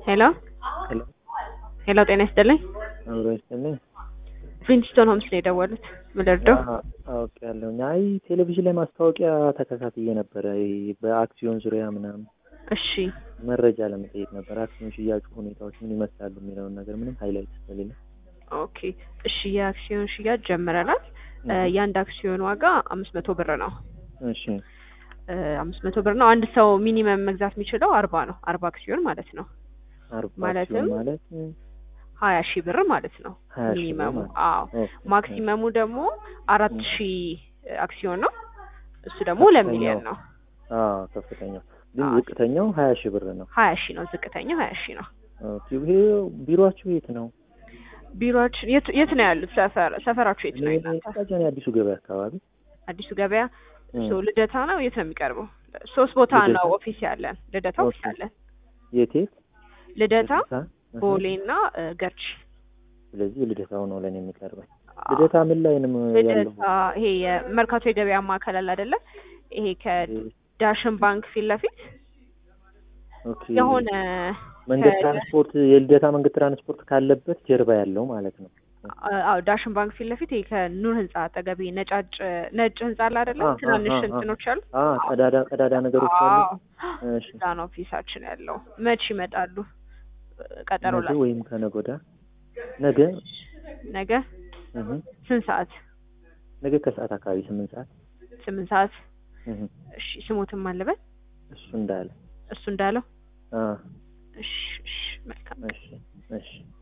ሄሎ ሄሎ ሄሎ፣ ጤና ይስጥልኝ። አብሮ ይስጥልኝ። ፍሊንስቶን ሆምስ ነው የደወሉት። ምልርደው አውቅ ያለሁኝ። አይ ቴሌቪዥን ላይ ማስታወቂያ ተከታትዬ ነበረ ይሄ በአክሲዮን ዙሪያ ምናምን እሺ፣ መረጃ ለመጠየቅ ነበር። አክሲዮን ሽያጩ ሁኔታዎች ምን ይመስላሉ የሚለውን ነገር ምንም ሃይላይት ስለሌለ ኦኬ፣ እሺ። የአክሲዮን ሽያጭ ጀምረናል። እ የአንድ አክሲዮን ዋጋ አምስት መቶ ብር ነው። እሺ እ አምስት መቶ ብር ነው። አንድ ሰው ሚኒመም መግዛት የሚችለው አርባ ነው። አርባ አክሲዮን ማለት ነው። አርባ ማለትም አክሲዮን ማለት ሀያ ሺህ ብር ማለት ነው ሀያ ሺህ ብር ሚኒመሙ። ማለት አዎ ኦኬ። ማክሲመሙ ደግሞ አራት ሺህ አክሲዮን ነው። እሱ ደግሞ ለሚሊዮን ነው። አዎ ከፍተኛው ግን አዎ። ዝቅተኛው ሀያ ሺህ ብር ነው። ሀያ ሺህ ነው ዝቅተኛው ሀያ ሺህ ነው። ኦኬ። ይሄ ቢሮአችሁ የት ነው? ቢሮችን የት የት ነው ያሉት? ሰፈር ሰፈራችሁ የት ነው እናንተ? ቃጃኔ አዲሱ ገበያ አካባቢ አዲሱ ገበያ እም። ሶ ልደታ ነው። የት ነው የሚቀርበው? ሶስት ቦታ ልደታ? ነው ኦፊስ ያለን። ልደታ ኦኬ። ኦፊስ አለን። የት የት? ልደታ፣ ልደታ? እህ። ቦሌ እና እ፣ ገርች። ስለዚህ ልደታው ነው ለእኔ የሚቀርበኝ። ልደታ ምን ላይ ነው ያለው? ልደታ ይሄ የመርካቶ የገበያ ማዕከል አለ አይደለ? ይሄ ከዳሽን ባንክ ፊት ለፊት ኦኬ። የሆነ መንገድ ከ- ትራንስፖርት የልደታ መንገድ ትራንስፖርት ካለበት ጀርባ ያለው ማለት ነው። አዎ ዳሽን ባንክ ፊት ለፊት ይሄ ከኑር ህንጻ አጠገብ ይሄ ነጫጭ ነጭ ህንጻ አለ አይደለ? አ- አ- ትናንሽ አ- አ- እንትኖች አሉ። አ ቀዳዳ ቀዳዳ ነገሮች አሉ። አዎ እሺ። እዛ ነው ኦፊሳችን ያለው። መች ይመጣሉ? ቀጠሮ ነገ ላይ ወይም ከነገ ወዲያ ነገ ነገ እህ ስንት ሰዓት? ነገ ከሰዓት አካባቢ ስምንት ሰዓት ስምንት ሰዓት። እህ እሺ ስሞትም አለበት እሱ እንዳለ እሱ እንዳለው። አ እሺ እሺ መልካም እሺ እሺ